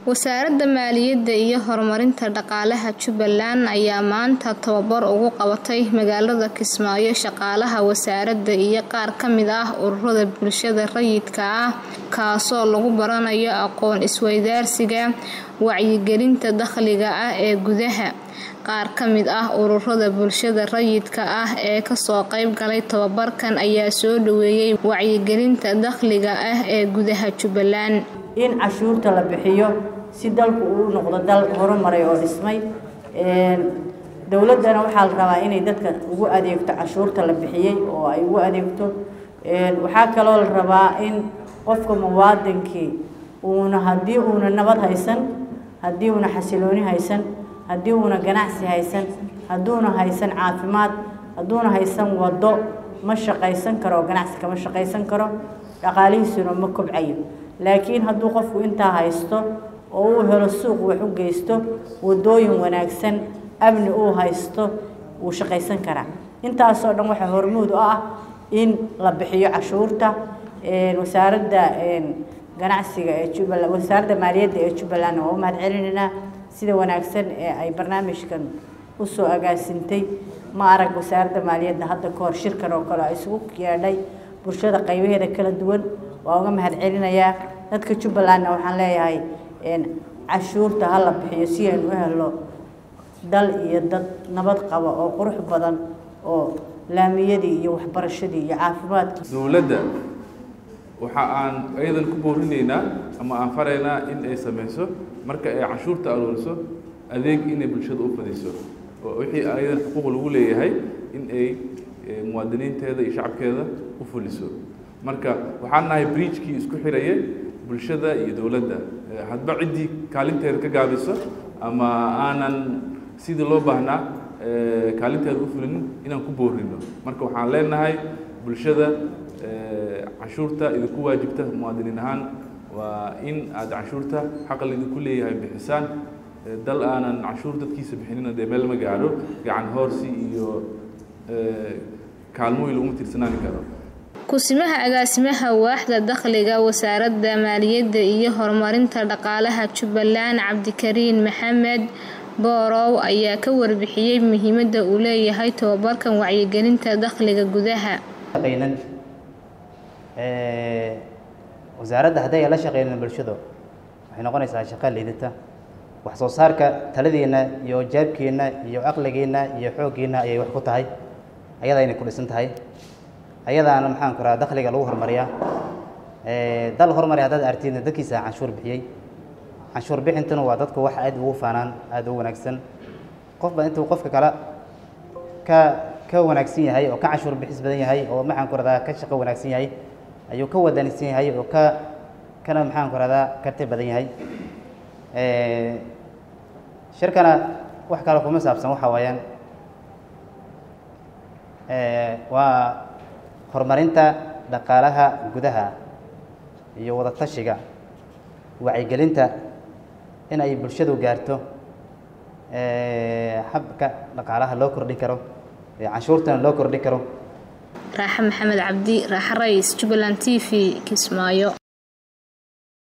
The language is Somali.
Wasaaradda Maaliyadda iyo Horumarinta Dhaqaalaha Jubbaland ayaa maanta tababar ugu qabatay magaalada Kismaayo shaqaalaha wasaaradda iyo qaar ka mid ah ururada bulshada rayidka ah kaasoo lagu baranayo aqoon isweydaarsiga wacyigelinta dakhliga ah ee gudaha. Qaar ka mid ah ururada bulshada rayidka ah ee kasoo qayb galay tababarkan ayaa soo dhaweeyay wacyigelinta dakhliga ah ee gudaha Jubbaland. in cashuurta la bixiyo si dalku uu noqdo dal horumaray oo dhismay dowladdana waxaa la rabaa inay dadka ugu adeegto cashuurta la bixiyey oo ay ugu adeegto waxaa kaloo la rabaa in qofka muwaadinkii uuna haddii uuna nabad haysan haddii uuna xasilooni haysan haddii uuna ganacsi haysan hadduuna haysan caafimaad hadduuna haysan waddo ma shaqaysan karo oo ganacsi kama shaqaysan karo dhaqaalihiisuna ma kobcayo laakiin hadduu qofku intaa haysto oo uu helo suuq wax u geysto waddooyin wanaagsan amni uu haysto wuu shaqaysan karaa intaasoo dhan waxaa hormuud u ah in la bixiyo cashuurta wasaaradda ganacsiga ee jubbaland wasaaradda maaliyadda ee jubbaland waa u mahad celinaynaa sida wanaagsan ee ay barnaamijkan usoo agaasintay ma arag wasaaradda maaliyadda hadda ka hor shirkan oo kale isugu yeedhay bulshada qaybaheeda kala duwan waa uga mahad celinayaa dadka jubbalandna waxaan leeyahay cashuurta ha la bixiyo si aynu u helo dal iyo dad nabad qaba oo qurux badan oo laamiyadii iyo waxbarashadii iyo caafimaadkii dowladda waxa aan ayadan ku boorinaynaa ama aan faraynaa in ay samayso marka ay canshuurta arooriso adeeg inay bulshada u fadiso oo wixii ayadan xuquuq lagu leeyahay in ay muwaadiniinteeda iyo shacabkeeda u fuliso marka waxaan nahay bridgekii isku xirayay bulshada iyo dowladda hadba ciddii kaalinteeda ka gaabiso ama aanan sidii loo baahnaa kaalinteeda u fulinin inaan ku boorino marka waxaan leenahay bulshada canshuurta idinku waajibta muwaadiniin ahaan waa in aad canshuurta xaqa laydinku leeyahay bixisaan dal aanan canshuur dadkiisa bixinina dee meel ma gaadho gacan hoorsi iyo kaalmooyin laguma tirsanaani karo ku-simaha agaasimaha waaxda dakhliga wasaaradda maaliyadda iyo horumarinta dhaqaalaha jubbaland cabdikariin maxamed boorow ayaa ka warbixiyey muhiimadda uu leeyahay tababarkan wacyigelinta dakhliga gudaha wasaaradda hadday la shaqeynin bulshadu waxay noqonaysaa shaqo liidata wax soo saarka taladiina iyo jaabkiina iyo caqligiina iyo xooggiina ayay wax ku tahay ayada inay ku dhisan tahay ayadaana maxaan ku rahaa dakhliga lagu horumariyaa dal horumari haddaad aragtidna dadkiisa canshuur bixiyey canshuur bixintuna waa dadku wax aad ugu faanaan aada u wanaagsan qofba intuu qofka kale ka ka wanaagsan yahay oo ka canshuur bixis badan yahay oo maxaan ku radaa ka shaqo wanaagsan yahay ayuu ka wadanisan yahay oo ka kana maxaan ku radaa karti badan yahay shirkana wax kale kuma saabsan waxa waayaan waa horumarinta dhaqaalaha gudaha iyo wada tashiga wacyigelinta in ay bulshadu gaarto habka dhaqaalaha loo kordhin karo canshuurtana loo kordhin karo raaxe maxamed cabdi raaxe rays jubbaland t v kismaayo